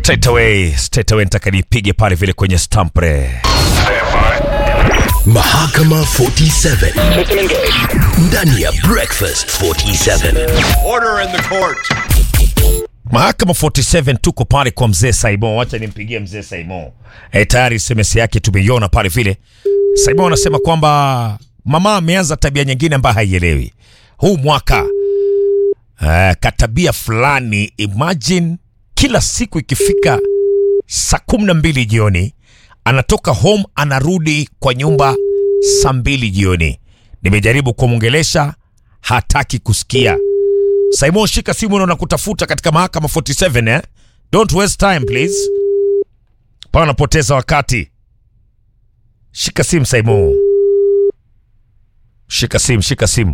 straight away, straight away nitaka nipige pale vile kwenye stampre. Mahakama 47 ndani ya Breakfast 47. Order in the court. Mahakama 47 tuko pale kwa mzee Saimo. Wacha nimpigie mzee Saimo. E, tayari SMS yake tumeiona pale vile. Saimo anasema kwamba mama ameanza tabia nyingine ambayo haielewi huu mwaka. Uh, katabia fulani, imagine kila siku ikifika saa kumi na mbili jioni anatoka home anarudi kwa nyumba saa mbili jioni. Nimejaribu kumwongelesha, hataki kusikia. Simon, shika simu na nakutafuta katika mahakama 47 eh? Don't waste time please. Pana napoteza wakati. Shika simu Simon. Shika simu, shika simu.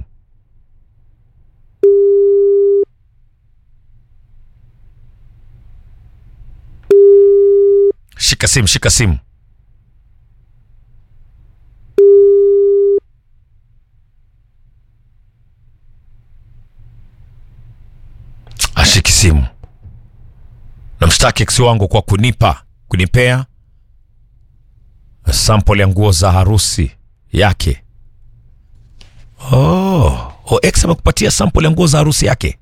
Shika simu, shika simu. ashiki simu. Namshtaki ex wangu kwa kunipa kunipea sample ya nguo za harusi yake. Oh, oh ex amekupatia sample ya nguo za harusi yake.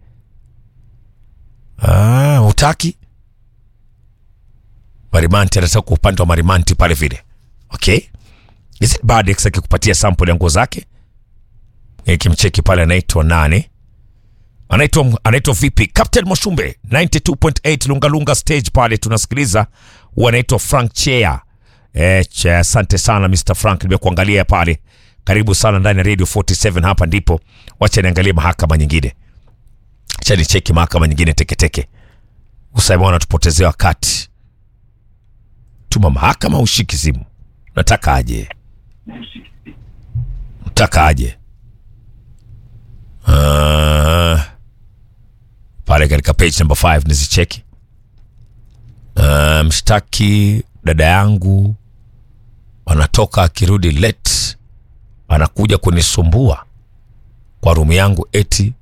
Ah, utaki? Marimanti anataka kwa upande wa Marimanti pale vile. Okay. Is it bad ex akikupatia sample ya nguo zake? Nikimcheki pale anaitwa nani? anaitwa anaitwa vipi captain moshumbe 92.8 lungalunga stage pale tunasikiliza huwa anaitwa frank chea eh, che, asante sana mr frank nimekuangalia pale karibu sana ndani ya radio 47 hapa ndipo wacha niangalie mahakama nyingine cha nicheki mahakama nyingine teketeke usaima wanatupotezea wakati tuma mahakama ushiki simu nataka aje nataka aje uh, pale katika page number 5 nizicheki. Uh, mshtaki dada yangu anatoka akirudi late, anakuja kunisumbua kwa rumu yangu, eti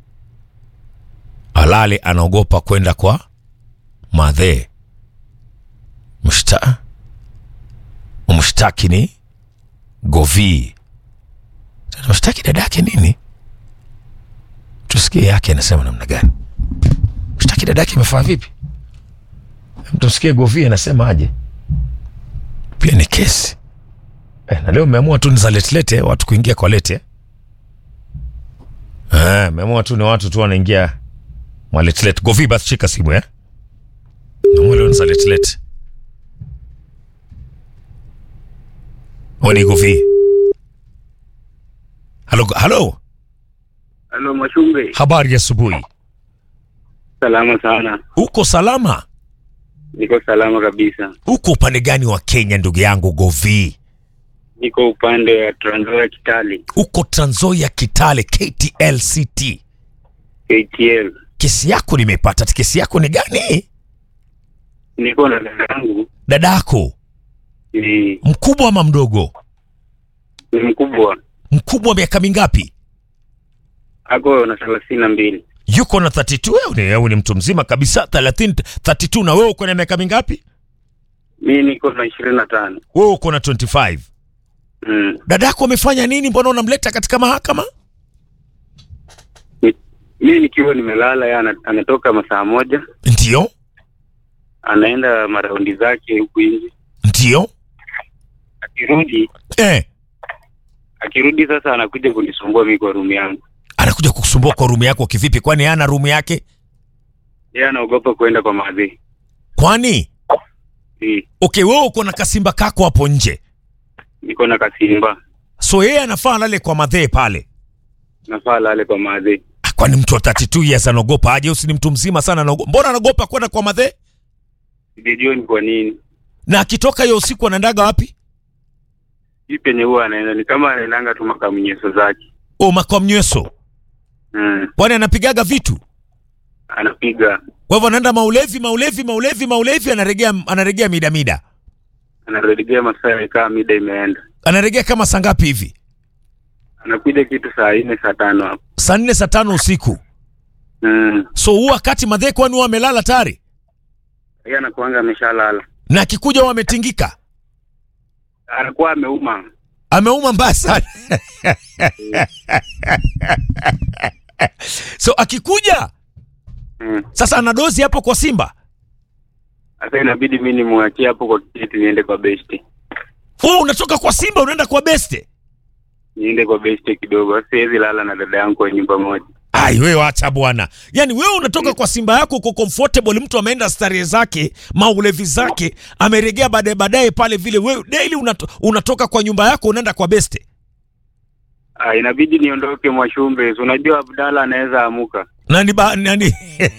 alale, anaogopa kwenda kwa madhe. Mshta mshtaki ni Govi. Sasa Mshtaki dada yake nini? Tusikie yake anasema namna gani mshtaki dada yake imefaa vipi? Mtusikie Govi anasema aje. Pia ni kesi eh, na leo meamua tu ni za letelete watu kuingia kwa lete eh, meamua tu ni watu tu wanaingia mwaletelete. Govi, basi shika simu eh, meamua leo ni za letelete. Oni Govi, halo halo, Halo Mashumbe, habari ya asubuhi. salama sana. Uko salama? Niko salama kabisa. Uko upande gani wa Kenya ndugu yangu Govi? Niko upande wa Trans Nzoia Kitale, Uko Trans Nzoia Kitale KTLCT. KTL. Kesi yako nimepata. Kesi yako ni gani? Niko na dada yangu Dadako ni, mkubwa ama mdogo? ni mkubwa, Mkubwa wa miaka mingapi? ako na thelathini na mbili. Yuko na 32 wewe ni, wewe ni mtu mzima kabisa 30 32 na wewe uko na miaka mingapi? Mi niko na ishirini na tano. Wewe uko na 25. Mm. Dadako amefanya nini? Mbona unamleta katika mahakama? Ni- Mi nikiwa nimelala, yeye ana- anatoka masaa moja, Ndio, anaenda maraundi zake huku nje, ndio. akirudi Eh, akirudi sasa anakuja kunisumbua mi kwa rumu yangu. anakuja kukusumbua kwa rumu yako kivipi? Kwani hana rumu yake? Yeye anaogopa kuenda kwa madhi. Kwani Eh, okay, wewe uko na kasimba kako hapo nje, Niko na kasimba, so yeye anafaa lale kwa madhee pale. nafaa lale kwa madhi. Ah, Kwani mtu wa 32 years anaogopa aje? Usi ni mtu mzima sana anaogopa. Mbona anaogopa kwenda kwa madhee? Sijajua ni kwa nini Na akitoka hiyo usiku anaendaga wapi? hii penye huwa anaenda ni kama anaendanga tu makamnyeso zake. O makwa mnyweso. Mm. Kwani anapigaga vitu? Anapiga Kwa hivyo anaenda maulevi, maulevi, maulevi, maulevi, anaregea anaregea mida mida. anaredigea masaa ya kaa mida imeenda, Anaregea kama saa ngapi hivi? anakuja kitu saa nne saa tano hapo. Saa nne saa tano usiku. Mm. So huu wakati madhee kwani huwa amelala tayari? Yeye anakuanga ameshalala. na akikuja huwa ametingika, Anakuwa ameuma. ameuma mbaya sana so akikuja Mm. sasa ana dozi hapo kwa Simba. Sasa inabidi mimi nimwachie hapo kwa kiti niende kwa besti. Wewe unatoka kwa Simba unaenda kwa Beste. Niende kwa besti kidogo. Sasa siwezi lala na dada yangu kwa nyumba moja. Ai, wewe acha bwana. Yaani wewe unatoka kwa Simba yako uko comfortable, mtu ameenda starehe zake, maulevi zake, ameregea baadaye baadaye pale vile. Wewe daily unato, unatoka kwa nyumba yako unaenda kwa Beste. Ah, inabidi niondoke Mwashumbe. Si Unajua Abdalla anaweza amuka. Nani ba, nani?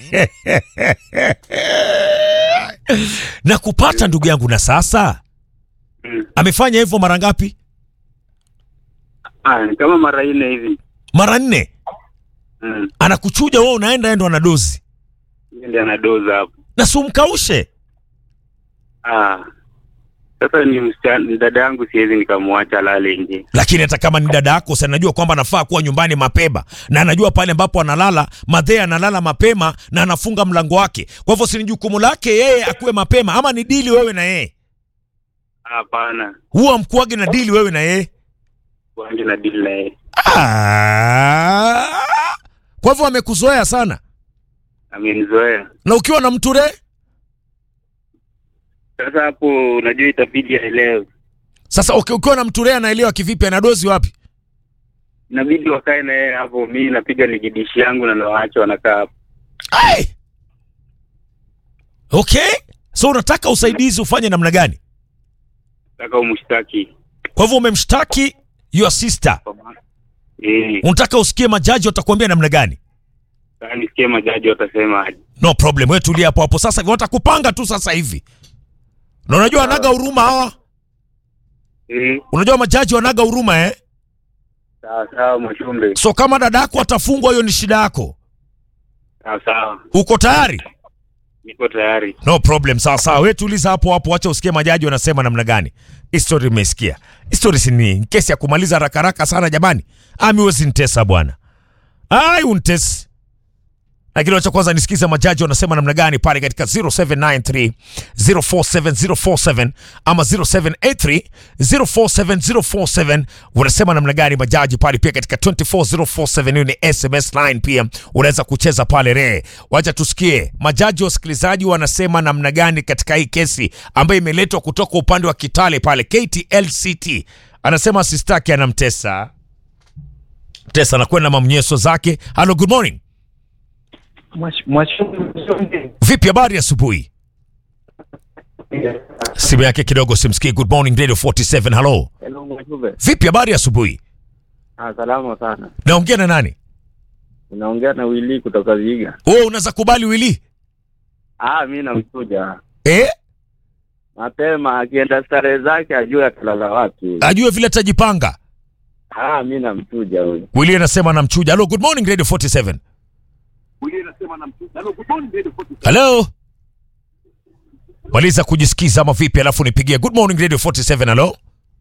na kupata ndugu yangu na sasa Mm. amefanya hivyo mara ngapi? Ah, ni kama mara nne hivi. Mara nne. Mm. Anakuchuja wewe unaenda endo ana dozi. Yeye ndiye anadoza hapo. Na si umkaushe. Ah. Sasa ni msichana, ni dada yangu siwezi nikamwacha lale nje. lakini hata kama ni dada yako si anajua kwamba anafaa kuwa nyumbani mapema na anajua pale ambapo analala madhee analala mapema na anafunga mlango wake kwa hivyo si ni jukumu lake yeye akuwe mapema ama ni dili wewe na yeye Hapana. huwa mkuage na dili wewe na yeye Wange na deal na yeye. Ah! kwa hivyo amekuzoea sana Amenizoea. na ukiwa na mture Sasa hapo unajua itabidi aelewe. sasa uki- ukiwa na mture anaelewa kivipi anadozi wapi Inabidi wakae na yeye hapo. Mimi napiga ligidishi yangu na nawaacha wanakaa hapo. Ai! okay so unataka usaidizi ufanye namna gani Nataka umshtaki. kwa hivyo umemshtaki your sister Eh, unataka usikie majaji watakuambia namna gani sasa nisikie majaji watasema aje. no problem wewe tulia hapo hapo sasa hivi watakupanga tu sasa hivi na unajua anaga huruma hawa Eh, unajua majaji wanaga huruma eh sawa sawa Mwashumbe. so kama dada yako atafungwa hiyo ni shida yako Sawa sawa. uko tayari Niko tayari. no problem sawa sawa wewe tuliza hapo hapo wacha usikie majaji wanasema namna gani history imesikia history si ni kesi ya kumaliza haraka haraka sana jamani ami wezi nitesa bwana ai untesi lakini wacha kwanza nisikize majaji wanasema namna gani pale katika 0793 047047 ama 0783 047047 wanasema namna gani majaji pale pia katika 24047 hiyo ni sms line pia unaweza kucheza pale re wacha tusikie majaji wasikilizaji wanasema namna gani katika hii kesi ambayo imeletwa kutoka upande wa kitale pale ktlct anasema sistaki anamtesa tesa anakwenda mamnyeso zake halo good morning Mwashumbe vipi habari asubuhi simu yake kidogo simsikii good morning radio 47 halo Hello Mwashumbe. vipi habari asubuhi Ah, salama sana. naongea na nani Unaongea na Willy kutoka Viga. wewe unaweza kubali wili Ah, mimi namchuja. eh Mapema akienda starehe zake ajue atalala wapi. ajue vile atajipanga Ah, mimi namchuja huyo. wili anasema namchuja halo good morning radio 47 halo maliza kujisikiza ama vipi alafu nipigie good morning radio 47 halo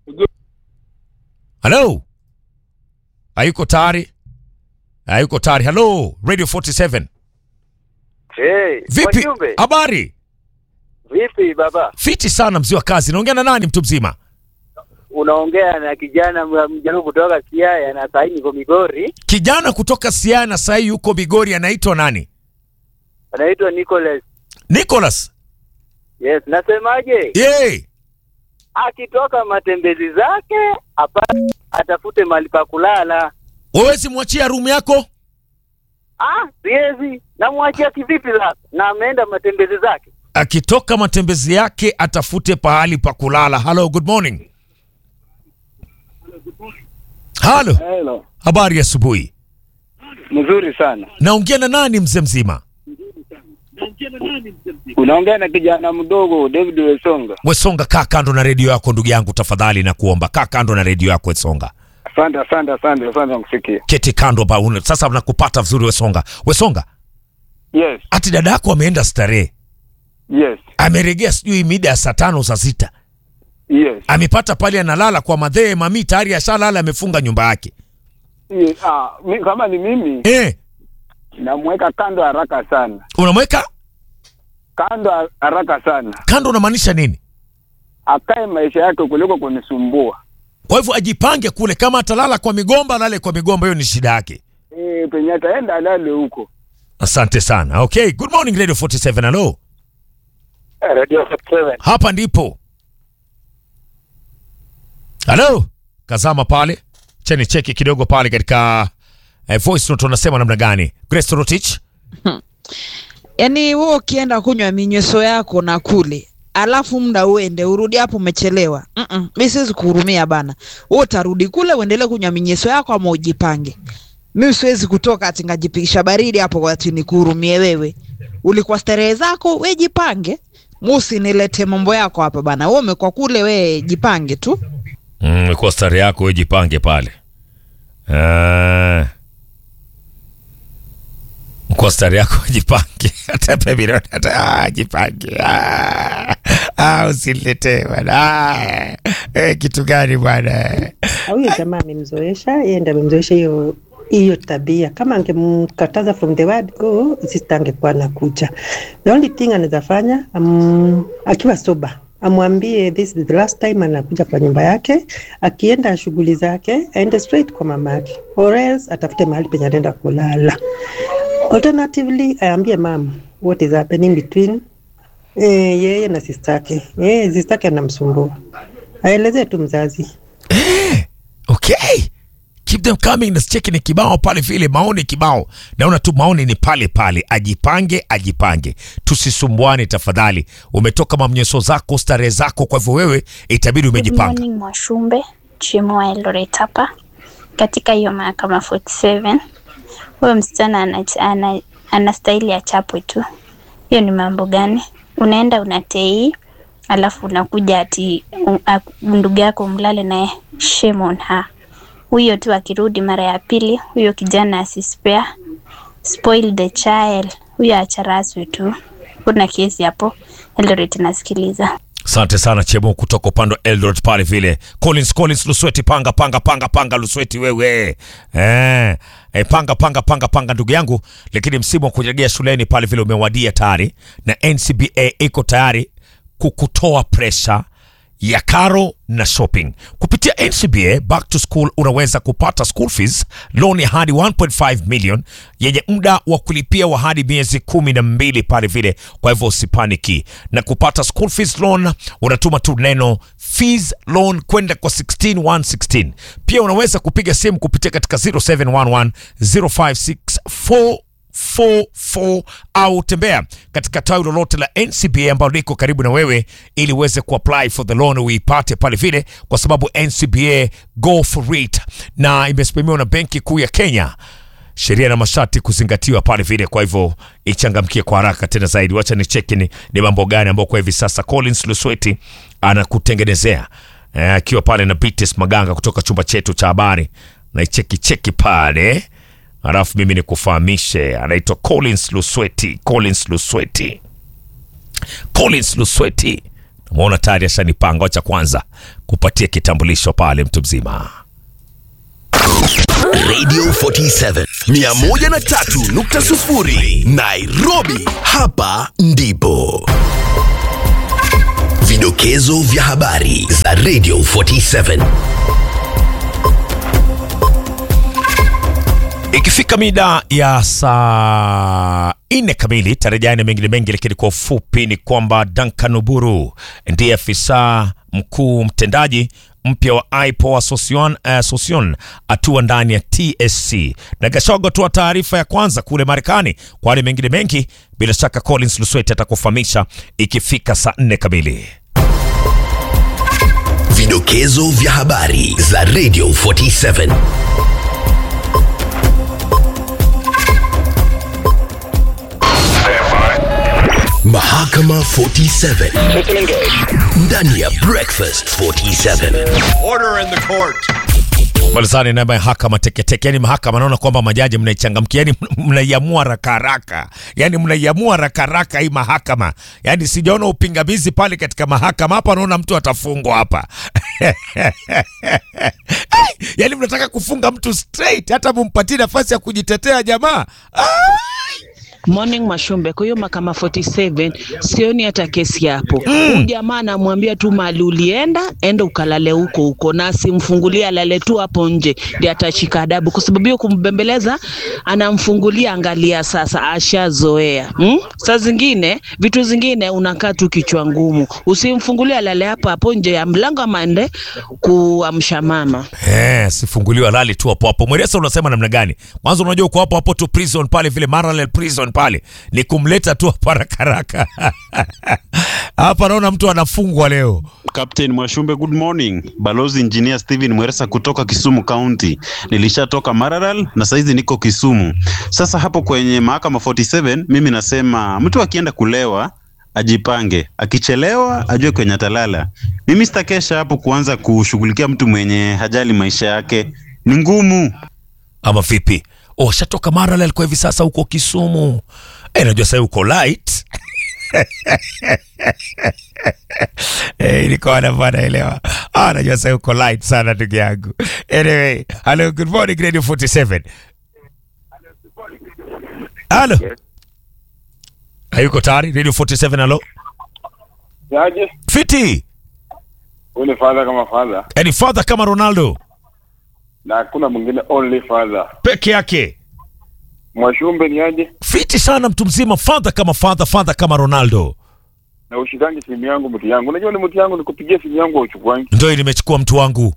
halo hayuko tayari hayuko tayari halo radio 47 Hey, vipi Mwashumbe, habari vipi baba? fiti sana mzee wa kazi naongea na nani mtu mzima Unaongea na kijana mwa- mjaribu kutoka Siaya na saini niko Migori, kijana kutoka siaya na sahii yuko bigori anaitwa nani anaitwa Nicholas. nicholas Yes, nasemaje? ye Akitoka matembezi zake hapa atafute mahali pa kulala. wawezi mwachia rumu yako Ah, siwezi. Namwachia kivipi sasa? Na ameenda matembezi zake. akitoka matembezi yake atafute pahali pa kulala halo good morning halo Hello. habari ya asubuhi Mzuri sana. naongea na nani mzee mzima Unaongea na kijana mdogo David Wesonga. wesonga kaa kando na redio yako ndugu yangu tafadhali na kuomba kaa kando na redio yako wesonga Asante, asante, asante, asante kusikia. keti kando ba una- sasa nakupata vizuri wesonga wesonga Yes, ati dada yako ameenda starehe yes, ameregea sijui mida ya saa tano saa sita yes. amepata pale analala kwa madhee mami tayari ashalala amefunga nyumba yake yes. Ah, mi, kama ni mimi eh, namweka kando haraka sana. unamweka kando ha- haraka sana, Kando unamaanisha nini? akae maisha yake kuliko kunisumbua. Kwa hivyo ajipange kule, kama atalala kwa migomba alale kwa migomba, hiyo ni shida yake. Eh, penye ataenda alale huko. Asante sana. Okay, good morning Radio 47. Hello. Radio 47. Hapa ndipo. Hello. Kazama pale. Cheni cheki kidogo pale katika eh, voice note unasema namna gani? Grace Rotich. Yaani wewe ukienda kunywa minyweso yako na kule alafu muda uende urudi hapo umechelewa. Mm mimi siwezi kuhurumia bana. Wewe utarudi kule uendelee kunywa minyweso yako ama ujipange. Mimi siwezi kutoka ati ngajipigisha baridi hapo kwa ati nikuhurumie wewe. Ulikuwa starehe zako, we jipange. Musi nilete mambo yako hapa bana. Wewe umekuwa kule, we jipange tu. Mm, kwa stari yako wewe jipange pale. Ah. Kwa stari yako jipange. Hata baby Road, hata ah, jipange. Ah, ah usilete bwana. Ah, eh, kitu gani bwana? huyo jamaa amemzoesha, yeye ndiye amemzoesha hiyo hiyo tabia. Kama angemkataza from the word go, sister angekuwa anakuja. The only thing anaweza fanya um, akiwa soba amwambie this is the last time anakuja kwa nyumba yake, akienda shughuli zake aende straight kwa mama yake, or else atafute mahali penye anaenda kulala. Alternatively, aambie mam what is happening between eh, yeye na sister yake. Yeye sister yake anamsumbua, aelezee tu mzazi. Okay. Keep them coming. Nasicheki ni kibao pale vile, maoni kibao. Naona tu maoni ni pale pale. Ajipange, ajipange, tusisumbuane tafadhali. Umetoka mamnyeso zako, starehe zako, kwa hivyo wewe itabidi Good umejipanga. morning Mwashumbe, Chimu wa Eldoret hapa katika hiyo mahakama 47. Huyo msichana ana, ana, ana staili ya chapwe tu. Hiyo ni mambo gani? Unaenda unatei alafu unakuja ati um, ak- ndugu yako mlale naye, shame on her. Huyo tu akirudi mara ya pili, huyo kijana asispare spoil the child, huyo acharaswe tu. Kuna kesi hapo Eldoret nasikiliza. Asante sana Chemo kutoka upande wa Eldoret pale vile. Collins Collins Lusweti panga panga panga panga Lusweti wewe. Eh, eh panga panga panga panga ndugu yangu, lakini msimu wa kurejea shuleni pale vile umewadia tayari na NCBA iko tayari kukutoa presha ya karo na shopping kupitia NCBA back to school unaweza kupata school fees loan ya hadi 1.5 million yenye muda wa kulipia wa hadi miezi kumi na mbili pale vile kwa hivyo usipaniki na kupata school fees loan unatuma tu neno fees loan kwenda kwa 16116 pia unaweza kupiga simu kupitia katika 0711 056 44 au tembea katika tawi lolote la NCBA ambalo liko karibu na wewe ili uweze kuapply for the loan uipate pale vile, kwa sababu NCBA go for it na imesimamiwa na Benki Kuu ya Kenya. Sheria na masharti kuzingatiwa pale vile, kwa hivyo ichangamkie kwa haraka tena zaidi. Wacha ni cheki ni, ni mambo gani ambayo kwa hivi sasa Collins Lusweti anakutengenezea Eh, akiwa pale na Bites Maganga kutoka chumba chetu cha habari na icheki cheki pale alafu mimi nikufahamishe, anaitwa Collins Lusweti. Collins Lusweti, Collins Lusweti, namuona tayari ashanipanga. Wacha kwanza kupatia kitambulisho pale, mtu mzima. Radio 47 103.0 Nairobi, hapa ndipo vidokezo vya habari za Radio 47. Ikifika mida ya saa nne kamili tarejani na mengine mengi, lakini kwa ufupi ni kwamba Duncan Uburu ndiye afisa mkuu mtendaji mpya wa IPO Association, Association atua ndani ya TSC na Gashogo toa taarifa ya kwanza kule Marekani. Kwani mengine mengi bila shaka Collins Lusweti atakufahamisha ikifika saa nne kamili. Vidokezo vya habari za Radio 47. Mahakama 47 ndani ya Breakfast 47. Malizani na mahakama teketeke, yani mahakama naona kwamba majaji mnaichangamkia, yani mnaiamua haraka haraka, yani mnaiamua haraka haraka hii mahakama, yani sijaona upingamizi pale katika mahakama hapa, naona mtu atafungwa hapa yani mnataka kufunga mtu straight, hata mumpatie nafasi ya kujitetea jamaa. Ai! Morning Mashumbe, kwa hiyo mahakama 47 sioni hata kesi hapo. Huyu jamaa anamwambia tu mali ulienda, enda ukalale huko huko, na asimfungulie alale tu hapo nje, ndiye atashika adabu, kwa sababu hiyo kumbembeleza, anamfungulia. Angalia sasa, ashazoea hmm? Saa zingine vitu zingine unakaa tu kichwa ngumu, usimfungulie alale hapo hapo nje ya mlango, ama ende kuamsha mama. Eh, sifunguliwa lali tu hapo hapo. Mweresa unasema namna gani? Mwanzo unajua uko hapo hapo tu prison pale vile Maralel prison pale. Ni kumleta tu hapa haraka haraka. Hapa naona mtu anafungwa leo. Captain Mwashumbe, good morning. Balozi Engineer Steven Mweresa kutoka Kisumu County. Nilishatoka Maralal na saizi niko Kisumu. Sasa hapo kwenye mahakama 47 mimi nasema mtu akienda kulewa ajipange, akichelewa ajue kwenye atalala. Mimi sitakesha hapo kuanza kushughulikia mtu mwenye hajali maisha yake, ni ngumu. Ama vipi? Oh, shatoka Maralel kwa hivi sasa huko Kisumu. Eh, najua sasa uko light. Eh, nilikuwa na naelewa. Ah, najua sasa uko light sana ndugu yangu. Anyway, hello, good morning Radio 47. Hello. Hayuko tayari Radio 47 hello. Yaje? Fiti. Huyu ni father kama father Any father kama Ronaldo na hakuna mwingine only father. peke yake. Mwashumbe ni aje? Fiti sana mtu mzima, father kama father, father kama Ronaldo. Na ushikangi simu yangu mtu yangu. Unajua ni mtu yangu nikupigia simu yangu uchukuangi. Ndio nimechukua mtu wangu,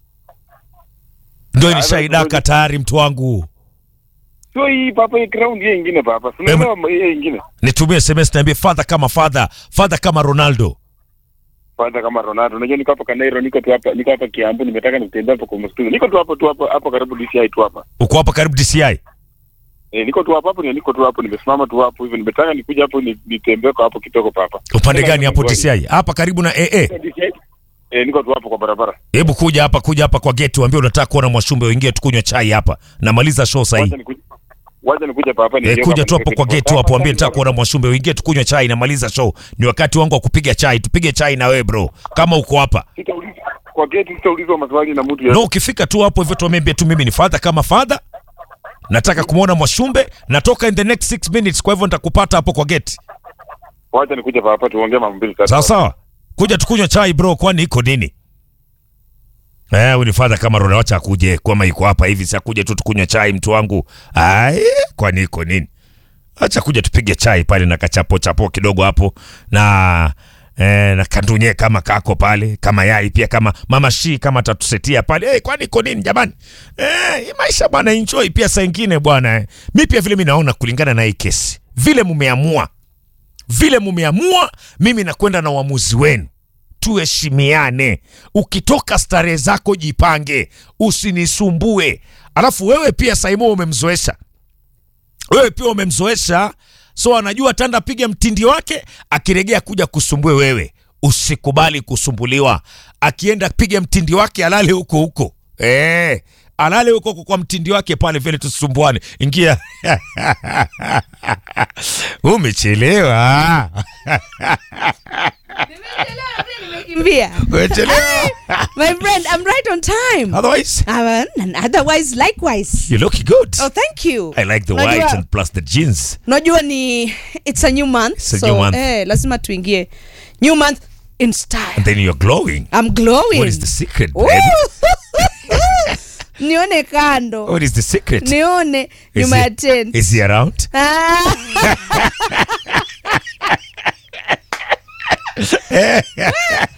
ndio Ah, nishaidaka tayari mtu wangu. Sio hii papa hii ground hii ingine papa. Tunaelewa hii ingine. Nitumie SMS niambie father kama father, father kama Ronaldo. Father kama Ronaldo. Unajua niko hapa Kanairo, niko tu hapa, niko hapa Kiambu, nimetaka nitembee hapo kwa msitu. Niko tu hapo tu hapo hapo karibu DCI tu hapa. Uko hapa karibu DCI. Eh, niko tu hapo hapo, ni niko tu hapo, nimesimama tu hapo hivi. Nimetaka nikuja hapo ni- nitembee kwa hapo kitoko papa. Upande gani hapo DCI? Hapa karibu na AA. DCI. Eh, niko tu hapo kwa barabara. Hebu kuja hapa, kuja hapa kwa gate, uambie unataka kuona Mwashumbe, uingie tukunywe chai hapa. Namaliza show sasa hii. Wacha nikuja papa Eh, kuja tu hapo kwa gate hapo, ambie nitaka kuona Mwashumbe, uingie tukunywe chai, namaliza show. Ni wakati wangu wa kupiga chai, tupige chai na wewe bro, kama uko hapa. Kwa gate sitaulizwa maswali na mtu No, ukifika tu hapo hivyo tuambie tu mimi ni father kama father. Nataka kumwona Mwashumbe, natoka in the next 6 minutes, kwa hivyo nitakupata hapo kwa gate. Wacha nikuja papa tuongee mambo mbili tatu. Sawa sawa. Kuja tukunywe chai bro, kwani iko nini? Eh, huyu ni father kama Ronaldo, acha akuje kama iko hapa hivi, sasa kuja tu tukunywe chai mtu wangu. Ai, kwani iko nini? Acha kuja tupige chai pale na kachapo chapo kidogo hapo na eh, na kandunye kama kako pale kama yai pia kama mama shi kama tatusetia pale eh, kwani iko nini jamani? Eh, hii maisha bwana, enjoy pia saa ingine bwana. Eh. Mi pia vile mi naona kulingana na hii kesi vile mumeamua vile mumeamua, mimi nakwenda na uamuzi wenu. Tuheshimiane. Ukitoka starehe zako jipange, usinisumbue. Alafu wewe pia Saimo umemzoesha, wewe pia umemzoesha, so anajua tanda piga mtindi wake, akiregea kuja kusumbue wewe. Usikubali kusumbuliwa. Akienda piga mtindi wake, alale huko huko eh, alale huko huko kwa mtindi wake pale, vile tusumbuane. Ingia umechelewa. Kimbia. Umechelewa. My friend, I'm right on time. Otherwise? Uh, and otherwise, likewise. You look good. Oh, thank you. I like the Unajua- white and plus the jeans. Unajua ni it's a new month. It's a so, new month. Eh, lazima tuingie new month in style. And then you're glowing. I'm glowing. What is the secret, Ooh. baby? nione kando. What is the secret? Nione Is nyuma ya he- tent. Is he around? Ah.